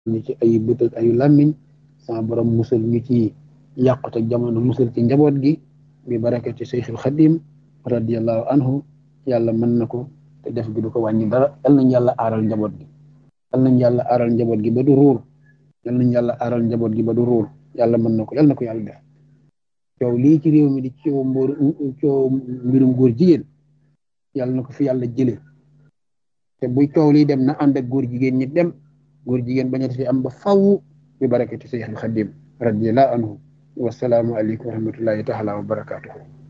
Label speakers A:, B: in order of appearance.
A: ñu ci ay bët ak ayu làmmiñ sama borom musal ñu ci yàqute jamono musal ci njaboot gi bi barakati Seyxul Xadim radiallahu anhu yàlla mën na ko te def gi du ko wàññi dara yal nañ yàlla aaral njaboot gi yal nañ yàlla aaral njaboot gi ba du ruur yal nañ yàlla aaral njaboot gi ba du ruur yàlla mën na ko yal na ko yàlla def coow lii ci réew mi di coow mbóor coow mbirum góor jigéen yàlla na ko fi yàlla jële te buy coow lii dem na ànd ak góor jigéen ñi dem góor jigéen bañati fi am ba faw bi barakati Seyxul Xadim radiallahu anhu wasalaamu aleykum wa rahmatullahi taala wa barakatuhu